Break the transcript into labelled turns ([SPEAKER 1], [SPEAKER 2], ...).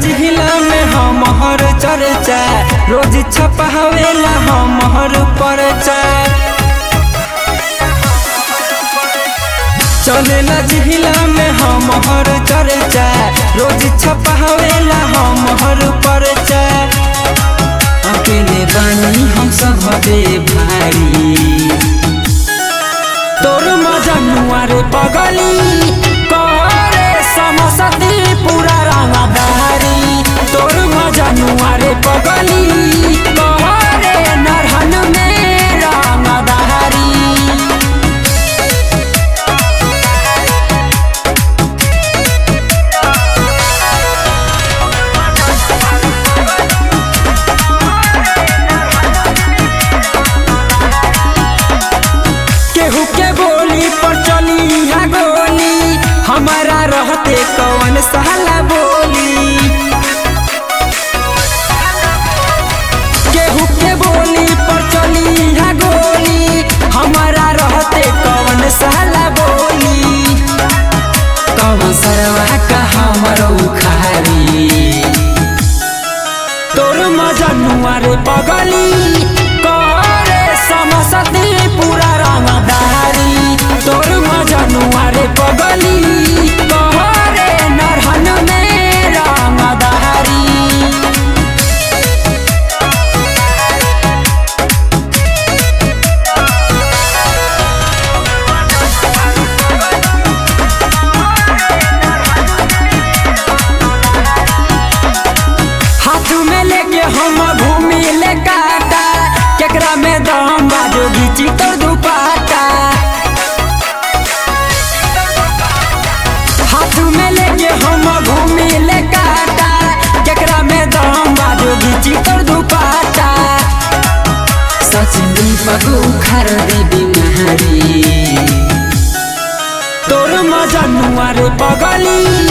[SPEAKER 1] जिला में हमर चर्चा रोज छपावेला हमर परचा चलेला जिला में हमर चर्चा रोज छपावेला हमर परचा अकेले बानी हम सब बे भारी तोर मजनुआ रे पगली करे समसती पूरा रंगदारी तोर मजनुआ रे पगली करे नरहन में रंगदारी केहू के बोली पर चली हा गोली हमारा रहते कवन साला बोली केहू के बोली पर चली हा गोली हमारा रहते कवन साला बोली कवन सरवा का हमर उखारी तोर मजनुआ रे पगली करे समसती पूरा रंगदारी तोर मजनुआ रे पगली करे नरहन में रंगदारी हाथ में लेके हम घूमी ले काटा केकरा में दम बाजो घीची तोर दुपाटा हाथ में लेके हम घूमी ले काटा केकरा में दम बाजो घीची तोर दुपाटा सचिन दीपक उखार देवी महारी तोर मजनुआ रे पगली